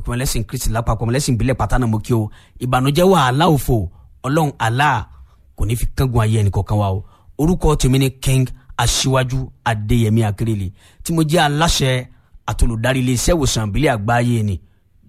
pé ẹlẹ́sìn kristi lápapọ̀ ẹlẹ́sìn ìbílẹ̀ pátá náà mo kí o ìbànújẹ́ wàhálà òfò ọlọ́run Allah kò ní fi kángun ayé ẹnì kọ̀ọ̀kan wa o orúkọ tèmi ni king aṣíwájú adéyẹmí akérèlé tí mo jẹ́ aláṣẹ àtolùdarí iléeṣẹ́ ìwòsàn ìbílẹ̀ àgbáyé ni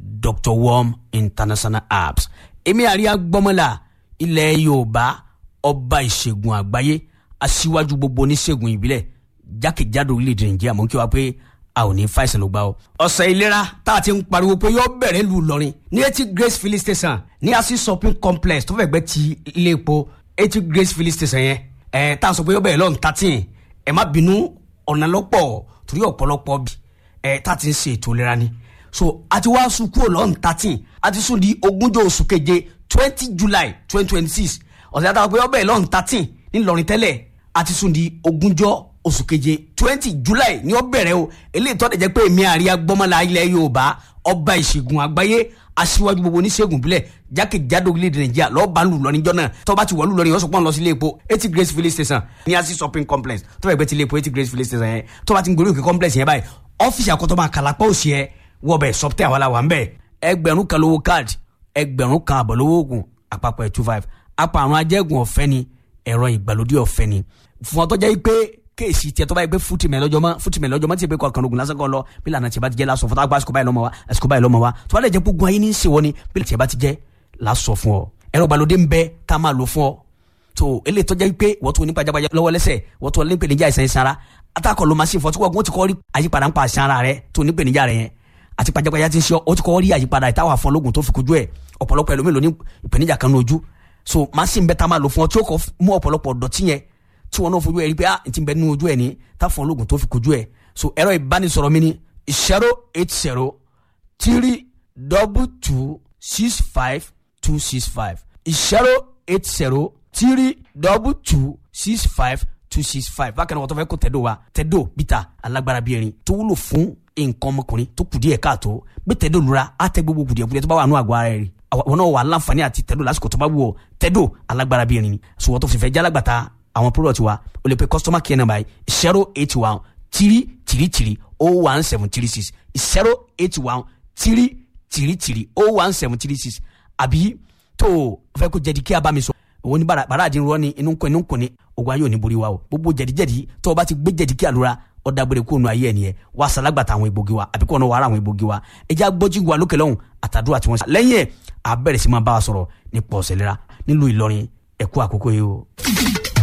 dr worm international apps èmi àríyá gbọ́mọ́là ilẹ̀ yorùbá ọba ìṣègùn àgbáyé aṣíwájú gbogbo oníṣègùn ìbílẹ̀ jákèjádò orílẹ̀-èdè nàìjíríà mò ń kí wa pé a ò ní fàìsàn ló gbà o. ọ̀sẹ̀ ìlera tá a ti ń pariwo pé yóò bẹ̀rẹ̀ lù lọ́rin ní etí grace filling station ní asi shopping complex tó fẹ́ gbẹ́ ti ilé epo etí grace filling station yẹn ẹ̀ tá a sọ pé yóò bẹ̀rẹ̀ lọ́n thirteen ẹ̀ má bínú ọ̀nà lọ́pọ̀ torí ọ̀pọ̀lọpọ̀ bí ẹ̀ tá a ti ń ṣe ètò ìlera ni so a ti wá sùn kúrò lọ́n thirteen a ti sùn di ogúnjọ́ oṣù keje twenty july twenty twenty six ọ̀sẹ̀ àtàwọn pé yóò bẹ̀rẹ̀ lọ́n thirteen ńìlọrin tẹ́lẹ̀ a ti sùn di ogúnjọ́ oṣù keje twenty july ni ó bẹ̀rẹ̀ o eléyìí tó dẹ̀ jẹ́ pé èmi àríyá gbọ́mọ́lá ilẹ̀ yorùbá ọba ìṣègùn àgbáyé aṣíwájú gbogbo oníṣègùn bílẹ̀ jákèjádò orílẹ̀-èdè nàìjíríà lọ́ọ́ bá lù lọ níjọ́ náà tó bá ti wọ̀ lù lọ ní ọ̀sùn pọ́n lọ sí ilé epo eighty grace filling station ní asi shopping complex tó bá gbé ti ilé epo eighty grace filling station yẹn tó bá ti ń gbórí òkè complex yẹn báyìí ọ́fíìsì àkọ́tọ́ máa kàlápá òsì ẹ wọ́ bẹ̀ sọ́pítẹ́ àwọn aláwa ń bẹ̀ ẹgbẹ̀rún kan lówó káàdì ẹgbẹ̀rún kan àbọ̀ lówó oògùn àpapọ̀ ẹ̀ two five apàrùn ajẹ́gùn ọ̀fẹ́ ni ẹ̀rọ ìgbàlódé ọ̀fẹ́ ni fún ọtọ́ jẹ́ pé kéèsì tiẹ̀ tó bá yẹ pé fútìmẹ̀ lọ́jọ́ mọ́ fútìmẹ̀ lọ́jọ́ mọ́ tí yẹ pé kọ̀ọ̀kan ogun lásán kan lọ bí lànà tí a bá ti jẹ́ lásọ fún àsìkò báyìí lọ́mọ wa àsìkò báyìí lọ́mọ wa tó bá lè jẹ́ gbogbo ayé ní í ṣe wọ́n ni bí tí a bá ti jẹ́ lásọ fún ọ ẹ̀rọ ìgbàlódé ń bẹ tá a máa lò fún ọ tó eléyìí tó jẹ́ pé wọ́n tó ní pajápajá lọ́wọ́ lẹ́sẹ̀ wọ́n tó ní pèníjà ìsàn ìsanra atakọ̀ ló máa ṣe fọ́ tí wọ́n ti kọ́ rí àyípadà ń pa àṣàrà rẹ tó ní pèníjà rẹ yẹn àti pajápajá ti ń ṣe ọ ti kọ́ rí àyípadà ìtawà fún ológun tó fi kojú ẹ̀ ọ̀pọ̀lọpọ̀ ẹlòmíì ló ní ìpèníjà kan ní ojú so machine bẹ́ẹ̀ tá a máa lò fún ọ tí ó kọ́ mú ọ̀pọ̀lọpọ̀ dọ̀tí yẹn tí wọn náà fojú ẹ rí pé ah n ti bẹ nínú ojú ẹ ní táfọn ológun tó fi kojú ẹ so ẹ̀rọ ìbánisọ̀rọ̀ mi ni zero eight zero three double two six five two six five zero eight zero three double two six five two six five bákan náà wọ́n tó fẹ́ kó tẹ̀dó wa tẹ̀dó bíta alágbára bíi erin tó wúlò fún nǹkan ọmọkùnrin tó kù díẹ̀ káàtó gbé tẹ̀dó lura á tẹ gbogbo kùdìẹ̀kùdìẹ̀ tó bá wà nù àgọ́ ara rẹ̀ rí àwọn náà wà láǹfààní àti tẹ̀dó lásìkò tó bá wù ọ́ tẹ̀dó alágbára bíi erin ni so wọ́n tó fi fẹ́ jálágbàtà àwọn product wa o lè pe customer care number yìí zero eight one three three three oh one seven three six zero eight one three three three oh one seven three six àbí tó o fẹ́ kó jẹ̀dí kí a bá mi sọ òun ní bàrà àdín rọ ni inú nkọ inú nkọ ni ogun ayé ò ní borí wa o gbogbo jẹ̀díjẹ̀dí tó o bá ti gbé jẹ̀dí kí àlùra ọ̀dà gbére kó nu ayé ẹ̀ nìyẹn wà á sàlágbàtà àwọn egbògi wa àbí kó ọ̀nà wàrà àwọn egbògi wa ẹjẹ́ agbọ́jú wa lókè lọ́hùn àtàdúrà tí wọ́n sá lẹ́yìn ẹ̀ àbẹ̀rẹ̀ sí máa bá wa sọ̀rọ̀ nípa ọ̀sẹ̀ lera nílùú Ìlọrin ẹ̀kú àkókò yìí o.